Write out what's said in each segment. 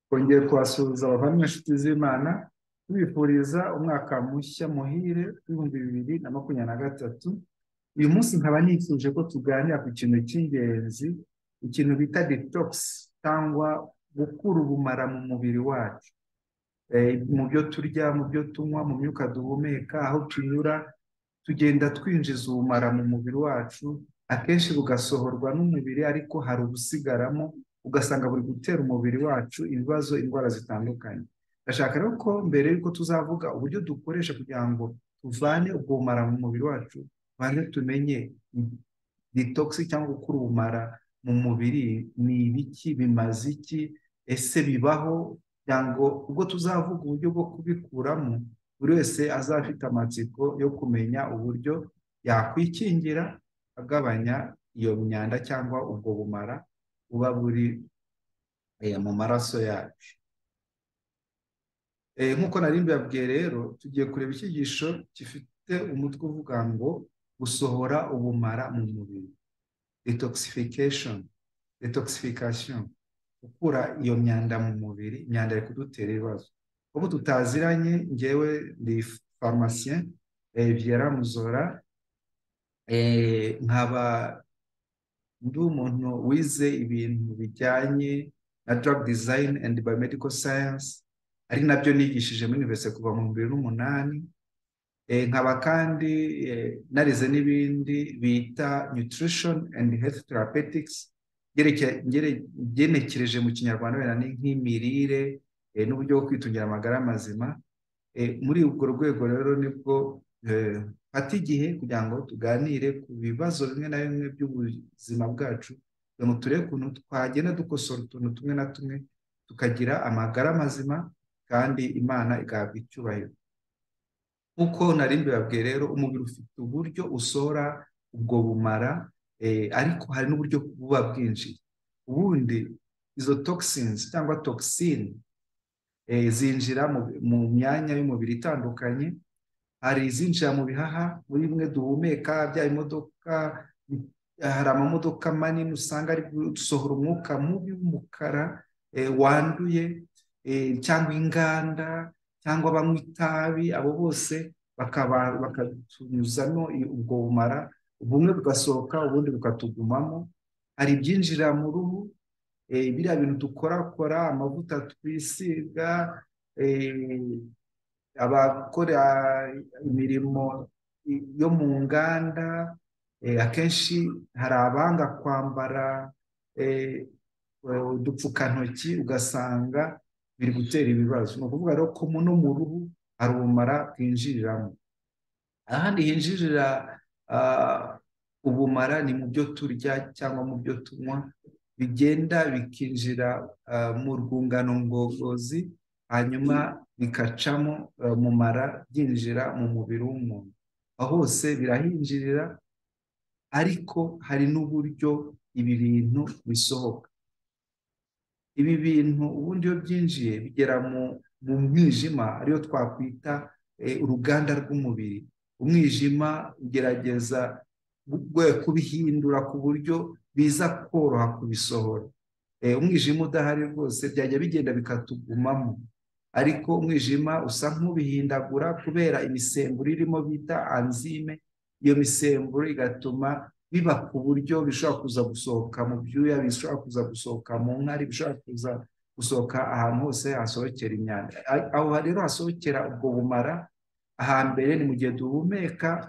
twongeye kubasuhuza abavandimwe inshuti z'imana tubifuriza umwaka mushya muhire w'ibihumbi bibiri na makumyabiri na gatatu uyu munsi nkaba nifuje ko tuganira ku kintu cy'ingenzi ikintu bita detogisi cyangwa gukura ubumara mu mubiri wacu mu byo turya mu byo tunywa mu myuka duhumeka aho tunyura tugenda twinjiza ubumara mu mubiri wacu akenshi bugasohorwa n'umubiri ariko hari ubusigaramo ugasanga buri gutera umubiri wacu ibibazo indwara zitandukanye ndashaka rero ko mbere y'uko tuzavuga uburyo dukoresha kugira ngo tuvane ubwo bumara mu mubiri wacu banze tumenye ditogisi cyangwa gukura ubumara mu mubiri ni ibiki bimaze iki ese bibaho kugira ngo ubwo tuzavuga uburyo bwo kubikuramo buri wese azafite amatsiko yo kumenya uburyo yakwikingira agabanya iyo myanda cyangwa ubwo bumara buba buri mu maraso yacu nk'uko nari mbibabwiye rero tugiye kureba icyigisho gifite umutwe uvuga ngo gusohora ubumara mu mubiri detoxification detoxification gukura iyo myanda mu mubiri imyanda iri kudutera ibibazo ubu tutaziranye ngewe ni farumasiye byera muzora nkaba ndi umuntu wize ibintu bijyanye na drug design and biomedical science ari nabyo nigishije muri universite kuva mu bibiri n'umunani nkaba kandi narize n'ibindi bita nutrition and health therapeutics byenekereje mu kinyarwanda wenda ni nk'imirire n'uburyo bwo kwitungira amagara mazima muri urwo rwego rero nibwo fata igihe kugira ngo tuganire ku bibazo bimwe na bimwe by'ubuzima bwacu kugira ngo turebe ukuntu twagenda dukosora utuntu tumwe na tumwe tukagira amagara mazima kandi imana igahabwa icyubahiro nk'uko nari mbibabwiye rero umubiri ufite uburyo usohora ubwo bumara ariko hari n'uburyo buba bwinjiye ubundi izo toxins cyangwa toxine zinjira mu myanya y'umubiri itandukanye hari izinjira mu bihaha muri bimwe duhumeka bya imodoka hari amamodoka manini usanga ari gusohora umwuka mubi w'umukara wanduye cyangwa inganda cyangwa banywa itabi abo bose bakatunyuzamo ubwo bumara bumwe bugasohoka ubundi bukatugumamo hari ibyinjira mu ruhu biriya bintu dukorakora amavuta twisiga abakora imirimo yo mu nganda akenshi hari abanga kwambara udupfukantoki ugasanga biri gutera ibibazo ni ukuvuga rero ko no mu ruhu hari ubumara bwinjiriramo ahandi hinjirira ubumara ni mu byo turya cyangwa mu byo tunywa bigenda bikinjira mu rwungano ngogozi hanyuma bikacamo mu mara byinjira mu mubiri w'umuntu aho hose birahinjirira ariko hari n'uburyo ibi bintu bisohoka ibi bintu ubundi iyo byinjiye bigera mu mwijima ariyo twakwita uruganda rw'umubiri umwijima ugerageza kubihindura ku buryo biza koroha kubisohora umwijima udahari rwose byajya bigenda bikatugumamo ariko umwijima usa nk'ubihindagura kubera imisemburo irimo bita anzime iyo misemburo igatuma biba ku buryo bishobora kuza gusohoka mu byuya bishobora kuza gusohoka mu nkari bishobora kuza gusohoka ahantu hose hasohokera imyanda aho rero hasohokera ubwo bumara ahambere ni mu gihe duhumeka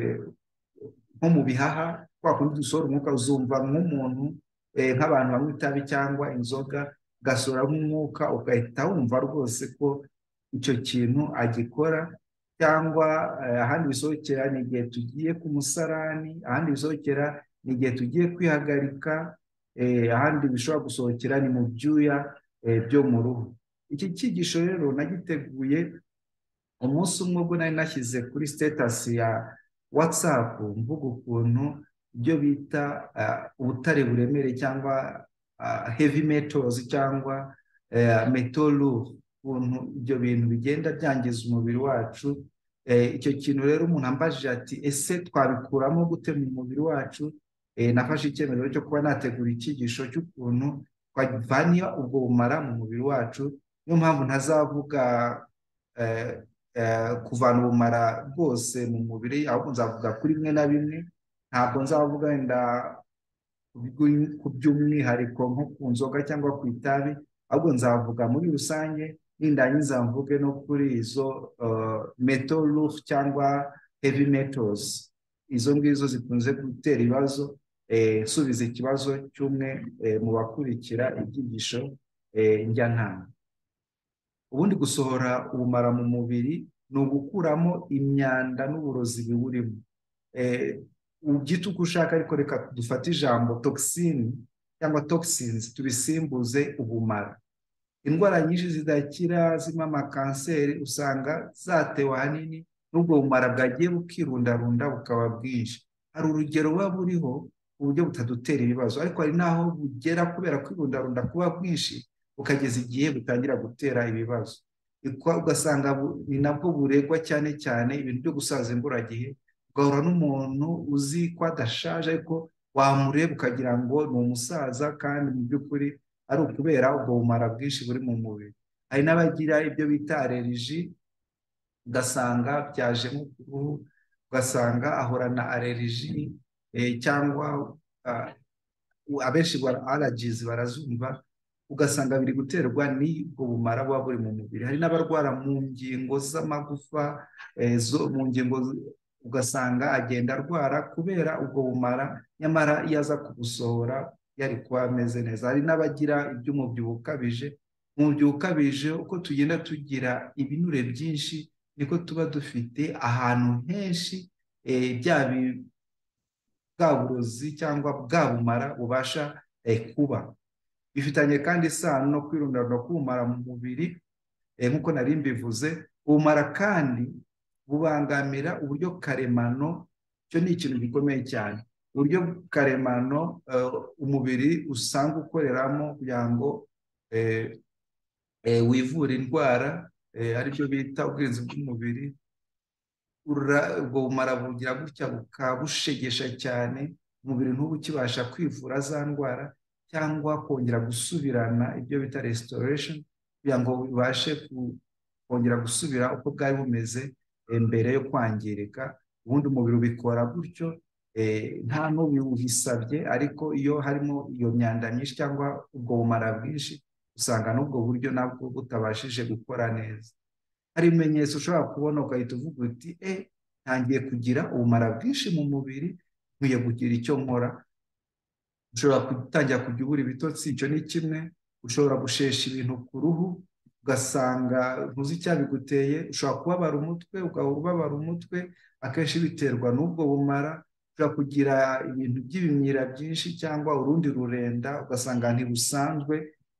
nko mu bihaha kwa kundi dusohora umwuka uzumva nk'umuntu nk'abantu banywa itabi cyangwa inzoga ugasohora nk'umwuka ugahita wumva rwose ko icyo kintu agikora cyangwa ahandi bisohokera ni igihe tugiye ku musarani ahandi bisohokera ni igihe tugiye kwihagarika ahandi bishobora gusohokera ni mu byuya byo mu ruhu iki cyigisho rero nagiteguye umunsi umwe ubwo nari nashyize kuri sitatasi ya watsapu mvuga ukuntu ibyo bita ubutare buremere cyangwa heavy metals cyangwa metalu ukuntu ibyo bintu bigenda byangiza umubiri wacu icyo kintu rero umuntu ambajije ati ese twabikuramo gute mu mubiri wacu Eh, nafashe icyemezo cyo kuba nategura icyigisho cy'ukuntu twavana ubwo bumara mu mubiri wacu niyo mpamvu ntazavuga eh, eh, kuvana ubumara bwose mu mubiri ahubwo nzavuga kuri bimwe na bimwe ntabwo nzavuga wenda ku by'umwihariko nko ku nzoga cyangwa ku itabi ahubwo nzavuga muri rusange nindangiza mvuge no kuri izo meto rufu cyangwa hevi metozi izo ngizo zikunze gutera ibibazo subiza ikibazo cy'umwe mu bakurikira ibyigisho njyanama ubundi gusohora ubumara mu mubiri ni ugukuramo imyanda n'uburozi biwurimo ubyita uko ushaka ariko reka dufate ijambo togisini cyangwa togisinzi tubisimbuze ubumara indwara nyinshi zidakira zirimo amakanseri usanga zatewe ahanini n'ubwo bumara bwagiye bukirundarunda bukaba bwinshi hari urugero buba buriho ku buryo butadutera ibibazo ariko hari n'aho bugera kubera kwirundarunda kuba bwinshi bukageza igihe butangira gutera ibibazo ugasanga ni nabwo buregwa cyane cyane ibintu byo gusaza imburagihe ugahura n'umuntu uzi ko adashaje ariko wamureba ukagira ngo ni umusaza kandi mu by'ukuri ari ukubera ubwo bumara bwinshi buri mu mubiri hari n'abagira ibyo bita aleriji ugasanga byajemo uruhu ugasanga ahorana aleriji cyangwa abenshi aragizi barazumva ugasanga biri guterwa n'ubwo bumara buba buri mu mubiri hari n'abarwara mu ngingo z'amagufa mu ngingo ugasanga agenda arwara kubera ubwo bumara nyamara iyo aza kugusohora yari kuba ameze neza hari n'abagira iby'umubyibuho ukabije umubyibuho ukabije uko tugenda tugira ibinure byinshi niko tuba dufite ahantu henshi bwa burozi cyangwa bwa bumara bubasha kuba bifitanye kandi isano no kwirundarunda k'ubumara mu mubiri nk'uko nari mbivuze ubumara kandi bubangamira uburyo karemano icyo ni ikintu gikomeye cyane uburyo karemano umubiri usanga ukoreramo kugira ngo wivure indwara aribyo bita ubwirinzi bw'umubiri ubwo bumara bugira gutya bukabushegesha cyane umubiri ukibasha kwivura za ndwara cyangwa kongera gusubirana ibyo bita restoration kugira ngo bibashe kongera gusubira uko bwari bumeze mbere yo kwangirika ubundi umubiri ubikora gutyo nta n'ubiwuhisabye ariko iyo harimo iyo myanda myinshi cyangwa ubwo bumara bwinshi usanga n'ubwo buryo nabwo butabashije gukora neza hari ibimenyetso ushobora kubona ugahita uvuga uti e ntangiye kugira ubumara bwinshi mu mubiri nkwiye kugira icyo nkora ushobora gutangira kujya ubura ibitotsi icyo ni kimwe ushobora gushesha ibintu ku ruhu ugasanga ntuzi icyabiguteye ushobora kubabara umutwe ugahora ubabara umutwe akenshi biterwa n'ubwo bumara ushobora kugira ibintu by'ibimyira byinshi cyangwa urundi rurenda ugasanga ntibusanzwe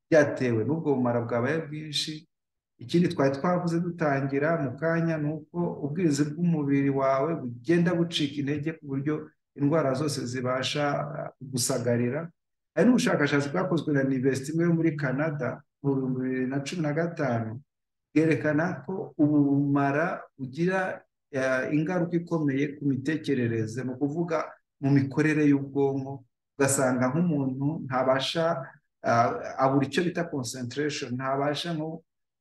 byatewe n'ubwo bumara bwabaye bwinshi ikindi twari twavuze dutangira mu kanya ni uko ubwirinzi bw'umubiri wawe bugenda bucika intege ku buryo indwara zose zibasha gusagarira hari n'ubushakashatsi bwakozwe na university imwe yo muri canada mu bihumbi bibiri na cumi na gatanu bwerekana ko ubu bumara bugira ingaruka ikomeye ku mitekerereze ni ukuvuga mu mikorere y'ubwonko ugasanga nk'umuntu ntabasha abura icyo bita concentration ntabasha nko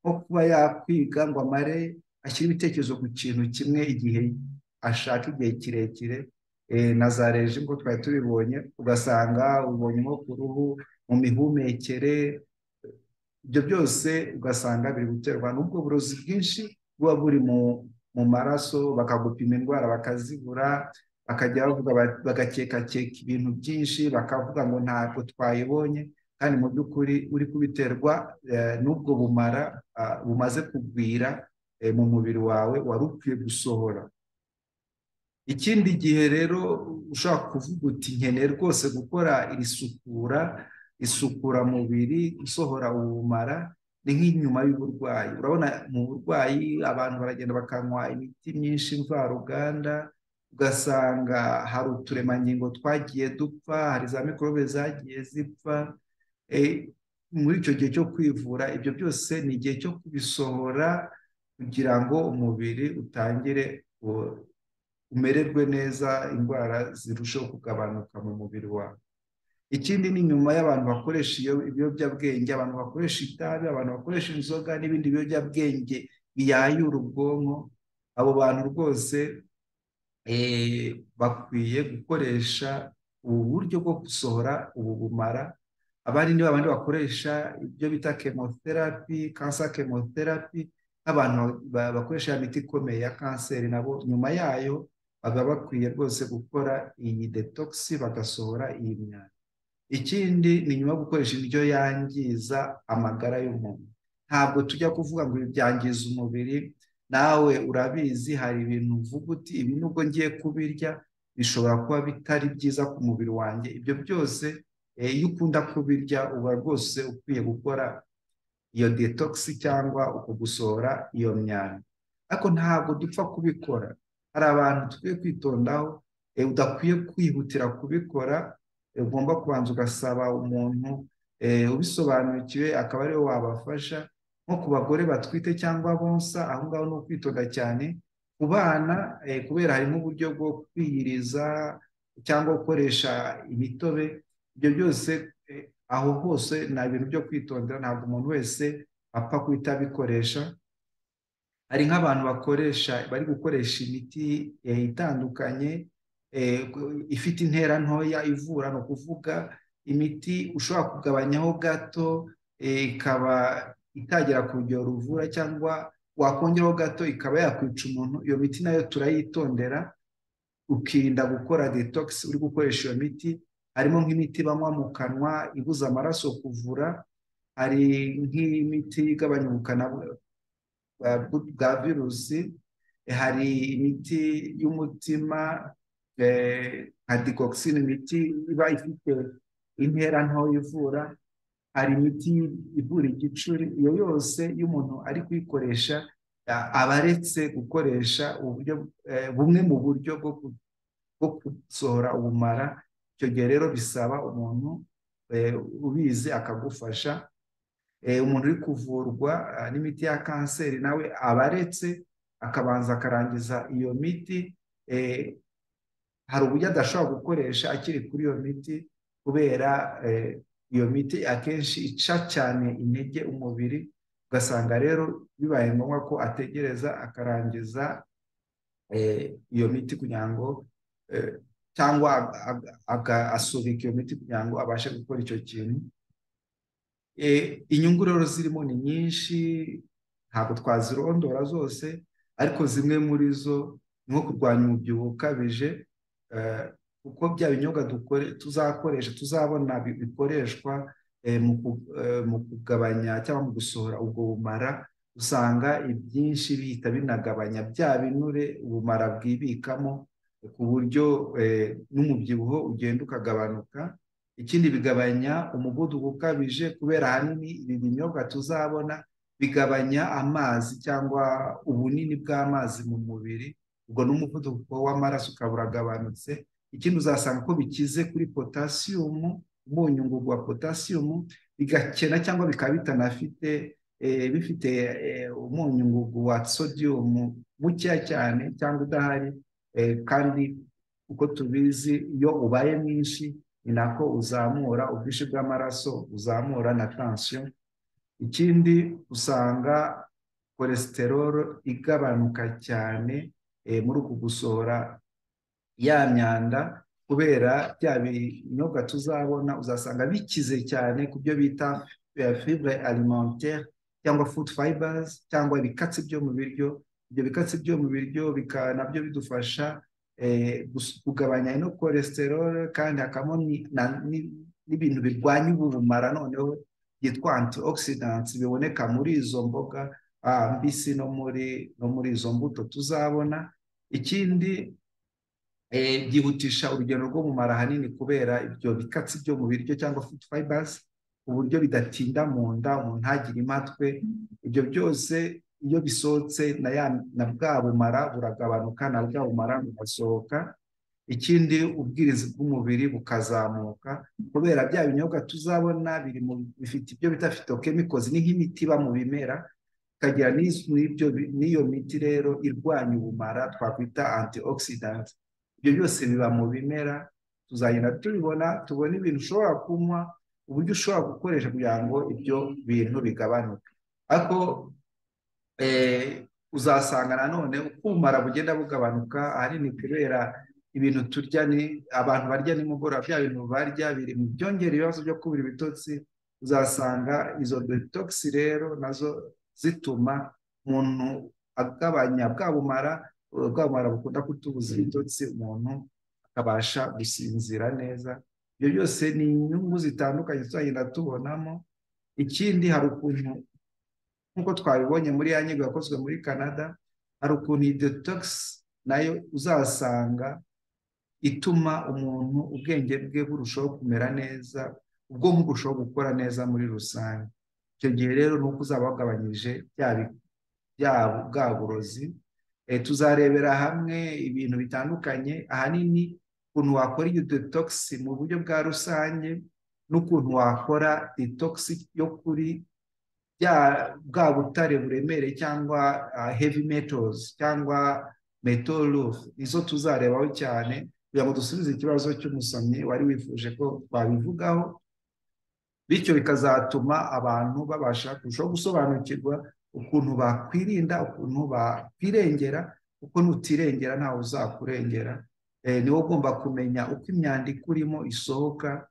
kuba yakwiga ngo amare ashyire ibitekerezo ku kintu kimwe igihe ashaka igihe kirekire na za reji ngo twari tubibonye ugasanga ubonye nko ku ruhu mu mihumekere ibyo byose ugasanga biri guterwa n'ubwo burozi bwinshi buba buri mu maraso bakagupima indwara bakazibura bakajya bavuga bagakekakeka ibintu byinshi bakavuga ngo ntabwo twayibonye kandi mu by'ukuri uri kubiterwa n'ubwo bumara bumaze kugwira mu mubiri wawe wari ukwiye gusohora ikindi gihe rero ushobora kuvuga uti nkeneye rwose gukora iri sukura isukura mubiri isohora ubumara ni nk'inyuma y'uburwayi urabona mu burwayi abantu baragenda bakanywa imiti myinshi mvaruganda ugasanga hari uturemangingo twagiye dupfa hari za mikorobe zagiye zipfa muri icyo gihe cyo kwivura ibyo byose ni igihe cyo kubisohora kugira ngo umubiri utangire umererwe neza indwara zirushaho kugabanuka mu mubiri wawe ikindi ni nyuma y'abantu bakoresha ibiyobyabwenge abantu bakoresha itabi abantu bakoresha inzoga n'ibindi biyobyabwenge biyayura ubwonko abo bantu rwose bakwiye gukoresha ubu buryo bwo gusohora ubu bumara abandi ni babandi bakoresha ibyo bita kemoterapi kansa kemoterapi nk'abantu bakoresha ya miti ikomeye ya kanseri nabo nyuma yayo baba bakwiye rwose gukora iyi detogisi bagasohora iyi myanda ikindi ni nyuma yo gukoresha indyo yangiza amagara y'umuntu ntabwo tujya kuvuga ngo ibi byangiza umubiri nawe urabizi hari ibintu uvuga uti ibi nubwo ngiye kubirya bishobora kuba bitari byiza ku mubiri wanjye ibyo byose iyo ukunda kubirya uba rwose ukwiye gukora iyo detogisi cyangwa uko gusohora iyo myanda ariko ntabwo dupfa kubikora hari abantu tukwiye kwitondaho udakwiye kwihutira kubikora ugomba kubanza ugasaba umuntu ubisobanukiwe akaba ariwe wabafasha nko ku bagore batwite cyangwa bonsa aho ngaho ni ukwitonda cyane ku bana kubera harimo uburyo bwo kwiyiriza cyangwa gukoresha imitobe ibyo byose aho hose ni ibintu byo kwitondera ntabwo umuntu wese apfa guhita abikoresha hari nk'abantu bakoresha bari gukoresha imiti itandukanye ifite intera ntoya ivura ni ukuvuga imiti ushobora kugabanyaho gato ikaba itagera ku rugero ruvura cyangwa wakongeraho gato ikaba yakwica umuntu iyo miti nayo turayitondera ukirinda gukora detogisi uri gukoresha iyo miti harimo nk'imiti banywa mu kanwa ibuza amaraso kuvura hari nk'imiti igabanya ubukana bwa virusi hari imiti y'umutima nka digokisine imiti iba ifite intera nto ivura hari imiti ivura igicuri iyo yose iyo umuntu ari kuyikoresha aba aretse gukoresha uburyo bumwe mu buryo bwo gusohora ubumara icyo gihe rero bisaba umuntu ubizi akagufasha umuntu uri kuvurwa n'imiti ya kanseri nawe aba aretse akabanza akarangiza iyo miti hari uburyo adashobora gukoresha akiri kuri iyo miti kubera iyo miti akenshi ica cyane intege umubiri ugasanga rero bibaye ngombwa ko ategereza akarangiza iyo miti kugira ngo cyangwa agasubika iyo miti kugira ngo abashe gukora icyo kintu inyungu rero zirimo ni nyinshi ntabwo twazirondora zose ariko zimwe muri zo ni nko kurwanya umubyibuho ukabije kuko bya binyobwa tuzakoresha tuzabona bikoreshwa mu kugabanya cyangwa mu gusohora ubwo bumara usanga ibyinshi bihita binagabanya bya binure ubumara bwibikamo ku buryo n'umubyibuho ugenda ukagabanuka ikindi bigabanya umuvuduko ukabije kubera ahanini ibi binyobwa tuzabona bigabanya amazi cyangwa ubunini bw'amazi mu mubiri ubwo n'umuvuduko w'amaraso ukaba uragabanutse ikindi uzasanga ko bikize kuri potasiyumu umunyu ngugu wa potasiyumu bigakena cyangwa bikaba bitanafite bifite umunyu ngugu wa sodiyumu mukeya cyane cyangwa udahari kandi uko tubizi iyo ubaye mwinshi ni nako uzamura ubwinshi bw'amaraso uzamura na tansiyo ikindi usanga kolesterol igabanuka cyane muri uku gusohora ya myanda kubera bya binyobwa tuzabona uzasanga bikize cyane ku byo bita fibre alimentaire cyangwa food fibers cyangwa ibikatsi byo mu biryo ibyo bikatsi byo mu biryo nabyo bidufasha kugabanya ino kolesterol kandi hakabamo n'ibintu birwanya ubumara noneho byitwa antioxidants biboneka muri izo mboga mbisi no muri no muri izo mbuto tuzabona ikindi byihutisha urugendo rwo mu mara ahanini kubera ibyo bikatsi byo mu biryo cyangwa food fibers ku buryo bidatinda mu nda umuntu ntagire imatwe ibyo byose iyo bisohotse na bwa bumara buragabanuka na bwa bumara burasohoka ikindi ubwirizi bw'umubiri bukazamuka kubera bya binyobwa tuzabona biri mu bifite ibyo bita fitokemikozi ni nk'imiti iba mu bimera ikagira n'ibyo n'iyo miti rero irwanya ubumara twakwita antioxidant ibyo byose biba mu bimera tuzagenda tubibona tubona ibintu ushobora kunywa uburyo ushobora gukoresha kugira ngo ibyo bintu bigabanuke ariko uzasanga nanone uko ubumara bugenda bugabanuka ahanini kubera ibintu turya ni abantu barya nimugoroba bya bintu barya biri mu byongera ibibazo byo kubura ibitotsi uzasanga izo detogisi rero nazo zituma umuntu agabanya bwa bumara bwa bumara bukunda kutubuza ibitotsi umuntu akabasha gusinzira neza ibyo byose ni inyungu zitandukanye tuzagenda tubonamo ikindi hari ukuntu nk'uko twabibonye muri ya nyigo yakozwe muri canada hari ukuntu iyi detogisi nayo uzasanga ituma umuntu ubwenge bwe burushaho kumera neza ubwonko burushaho gukora neza muri rusange icyo gihe rero ni uko uzaba wagabanyije bya bwa burozi tuzarebera hamwe ibintu bitandukanye ahanini ukuntu wakora iyo detogisi mu buryo bwa rusange n'ukuntu wakora detogisi yo kuri bwa butare buremere cyangwa heavy metals cyangwa metal nizo tuzarebaho cyane kugira ngo dusubize ikibazo cy'umusomyi wari wifuje ko twabivugaho bityo bikazatuma abantu babasha kurushaho gusobanukirwa ukuntu bakwirinda ukuntu bakwirengera kuko nutirengera ntawe uzakurengera niwo ugomba kumenya uko imyandiko urimo isohoka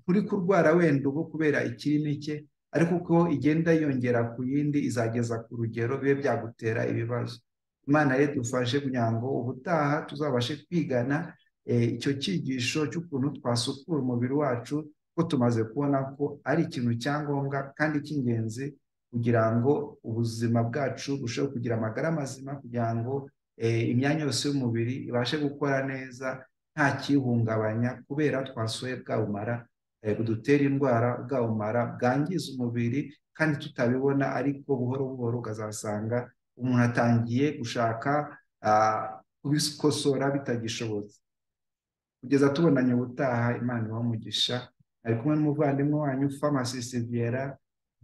uri kurwara wenda ubu kubera ikiri mike ariko uko igenda yongera ku yindi izageza ku rugero bibe byagutera ibibazo imana rero dufashe kugira ngo ubutaha tuzabashe kwigana icyo cyigisho cy'ukuntu twasukura umubiri wacu ko tumaze kubona ko ari ikintu cya ngombwa kandi cy'ingenzi kugira ngo ubuzima bwacu burusheho kugira amagara mazima kugira ngo imyanya yose y'umubiri ibashe gukora neza nta kiyihungabanya kubera twasuye bwawumara budutera indwara bwawumara bwangiza umubiri kandi tutabibona ariko buhoro buhoro ukazasanga umuntu atangiye gushaka kubikosora bitagishobotse kugeza tubonanye ubutaha imana umugisha ari kumwe n'umuvandimwe wanyu famasisi viera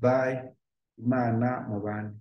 bayi imana mu bandi